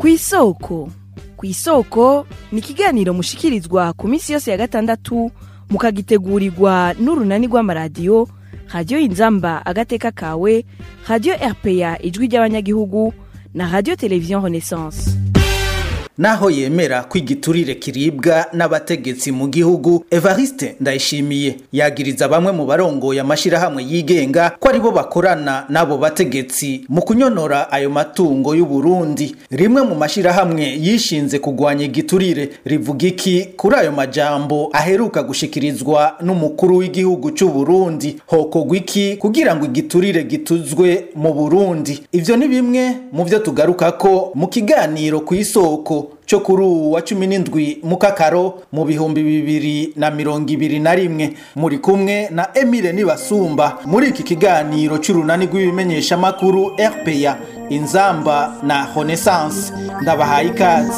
ku isoko ku isoko ni ikiganiro mushikirizwa ku minsi yose ya gatandatu mukagitegurirwa n'urunani rw'amaradiyo radiyo inzamba agateka kawe radiyo rpa ijwi ry'abanyagihugu na radiyo televiziyo renaissance naho yemera ko igiturire kiribwa n'abategetsi mu gihugu evariste ndayishimiye yagiriza bamwe mu barongoye amashyirahamwe yigenga ko aribo bakorana n'abo bategetsi mu kunyonora ayo matungo y'u Burundi rimwe mu mashyirahamwe yishinze kugwanya igiturire rivuga iki kuri ayo majambo aheruka gushikirizwa n'umukuru w'igihugu cy'u Burundi hokogwa iki kugira ngo igiturire gituzwe mu Burundi ivyo ni bimwe mu byo tugaruka ko mu kiganiro ku isoko cyo kuri ubu wa cumi n'indwi mu kakaro mu bihumbi bibiri na mirongo ibiri na rimwe muri kumwe na emile nibasumba muri iki kiganiro cy'urunani rw'ibimenyeshamakuru rpa inzamba na renaissance ndabahaye ikaze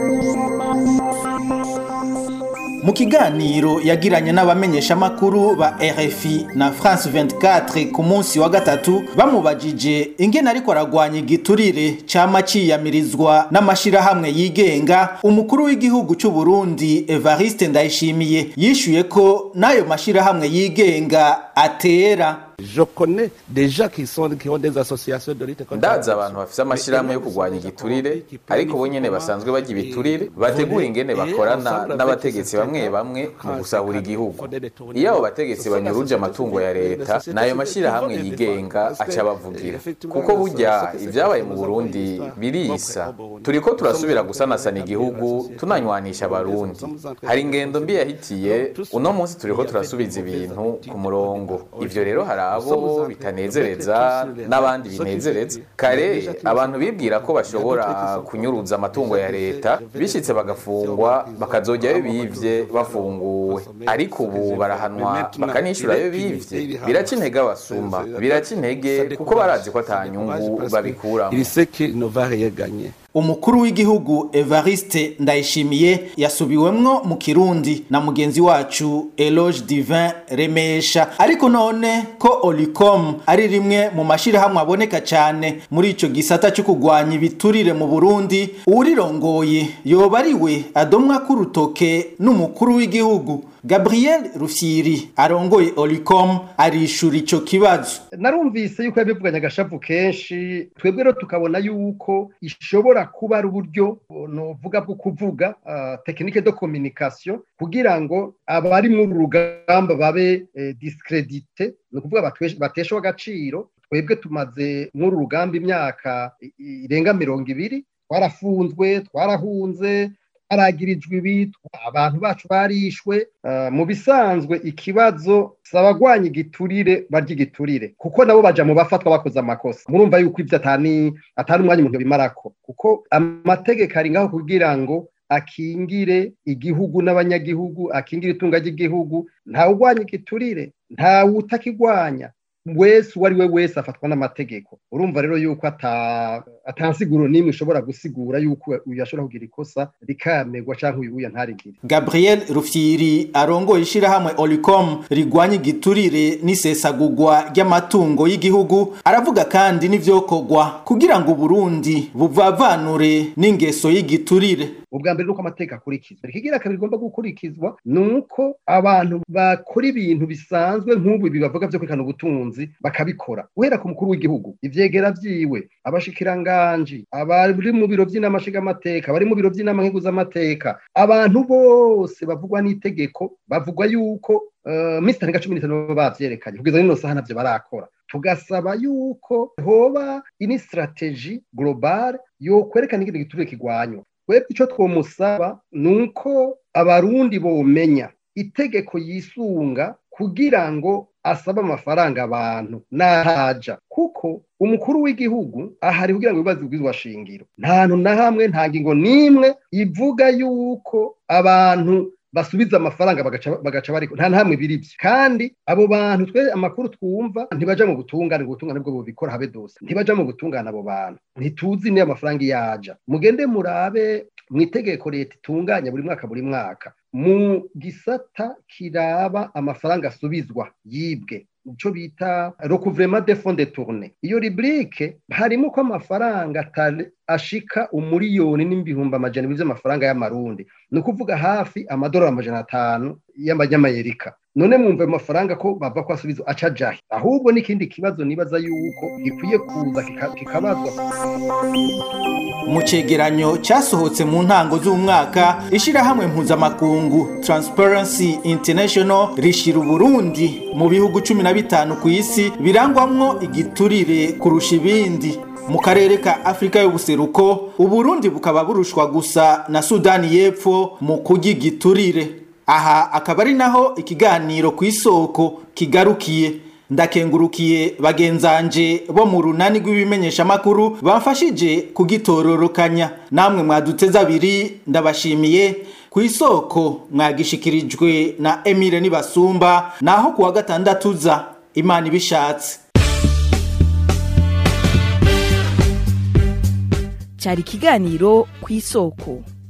mu kiganiro yagiranye n'abamenyeshamakuru ba RFI na France 24 ku munsi wa gatatu bamubajije ingene ariko aragwanya igiturire cama ciyamirizwa n'amashirahamwe yigenga umukuru w'igihugu cy'u Burundi Evariste Ndayishimiye yishuye ko n'ayo mashirahamwe yigenga atera Je connais des gens qui sont qui ont des associations de lutte contre ndazi abantu bafise amashirahamwe yo kurwanya igiturire ariko bo nyene basanzwe bajya ibiturire bategura ingene bakorana n'abategetsi bamwe bamwe mu gusahura igihugu iyo abo bategetsi banyuruje amatungo ya leta n'ayo mashirahamwe yigenga aca bavugira kuko burya ibyabaye mu burundi birisa turiko turasubira gusanasana igihugu tunanywanisha abarundi hari ingendo mbi yahitiye uno munsi turiko turasubiza ibintu ku murongo ivyo rero hari abo bitanezereza n'abandi binezereza kare abantu bibwira ko bashobora kunyuruza amatungo ya leta bishitse bagafungwa bakazojyayo bivye bafunguwe ariko ubu barahanwa bakanishurayo bivye biraca intege abasuma biraca intege kuko barazi ko ata nyungu babikuramo Il sait qu'il ne va rien gagner. umukuru w'igihugu evariste ndayishimiye yasubiwemwo mu kirundi na mugenzi wacu eloge divin remesha ariko none ko olicom ari rimwe mu mashyirahamwe aboneka cyane muri icyo gisata cyo kurwanya ibiturire mu burundi uwurirongoye yoba ari we adomwa k'urutoke n'umukuru w'igihugu gabriel rufyiri arongoye olicom arishura icyo kibazo narumvise yuko yabivuganye agashavu kenshi twebwe rero tukabona yuko ishobora kuba ari uburyo novuga bwo kuvuga tekinike de communication kugira ngo abari muri rugamba babe discredite ni ukuvuga bateshwa agaciro twebwe tumaze muri rugamba imyaka irenga mirongo ibiri twarafunzwe twarahunze haragirijwe ibi abantu bacu barishwe mu bisanzwe ikibazo si abagwanya igiturire barya igiturire kuko nabo baja mu bafatwa bakoze amakosa murumva yuko ibyo atani atari umwanya umuntu bimarako kuko amategeko ari ngaho kugira ngo akingire igihugu n'abanyagihugu akingire itunga ry'igihugu ntawe ugwanya igiturire ntawe utakigwanya wese uwo ari we wese afatwa n'amategeko urumva rero yuko atansiguro n'imwe ishobora gusigura yuko uyu ashobora kugira ikosa rikamerwa cyangwa uyu uyu ntarigire gabriel rufyiri arongoye ishyirahamwe olicom rigwanya igiturire n'isesagurwa ry'amatungo y'igihugu aravuga kandi n'ivyokorwa kugira ngo uburundi buvavanure n'ingeso y'igiturire ubwa mbere nuko amategeko akurikizwa ikigira kabiri igomba gukurikizwa ni uko abantu bakora ibintu bisanzwe nk'ubu ibi bavuga byo kwikana ubutunzi bakabikora guhera ku mukuru w'igihugu ivyegera vyiwe abashikiranganji abari mu biro vy'inama nshingamateka abari mu biro vy'inama nkiguzamateka abantu bose bavugwa n'itegeko bavugwa yuko uh, minsi itarenga cumi n'itanu baba bavyerekanye kugeza nino saha navyo barakora tugasaba yuko hoba ini strategie globale yo kwerekana ingene igiturire kigwanywa twebwe icyo twomusaba ni uko abarundi bomenya itegeko yisunga kugira ngo asabe amafaranga abantu n'ahaja kuko umukuru w'igihugu ahari kugira ngo ibibazo bwizwa shingiro nta hantu na hamwe nta ngingo n'imwe ivuga yuko abantu basubiza amafaranga bagaca bari nta hamwe biri byo kandi abo bantu twe amakuru twumva ntibaja mu butungane ubutungane bwo bubikora habe dose ntibaja mu butungane abo bantu ntituzi niyo amafaranga yaja mugende murabe mu itegeko leta itunganya buri mwaka buri mwaka mu gisata kiraba amafaranga asubizwa yibwe icyo bita recouvrement de fonds de tourne iyo rubrique harimo ko amafaranga ashika umuriyoni n'ibihumbi amajana ibiri by'amafaranga y'amarundi ni ukuvuga hafi amadolari amajana atanu y'amanyamayerika none mwumva ayo mafaranga ko bava ko asubiza aca jahe ahubwo n'ikindi kibazo nibaza yuko gikwiye kuza kikabazwa mu cegeranyo cyasohotse mu ntango z'umwaka ishyirahamwe mpuzamakungu Transparency International rishira uburundi mu bihugu cumi na bitanu ku isi birangwamwo igiturire kurusha ibindi mu karere ka afurika y'ubuseruko uburundi bukaba burushwa gusa na sudani y'epfo mu kurya igiturire aha akaba ari naho ikiganiro ku isoko kigarukiye ndakengurukiye bagenzanje bo mu runani rw'ibimenyeshamakuru bamfashije kugitororokanya namwe mwaduteze abiri ndabashimiye ku isoko mwagishikirijwe na emile nibasumba naho kuwa gatandatu za imana ibishatse cyari ikiganiro ku isoko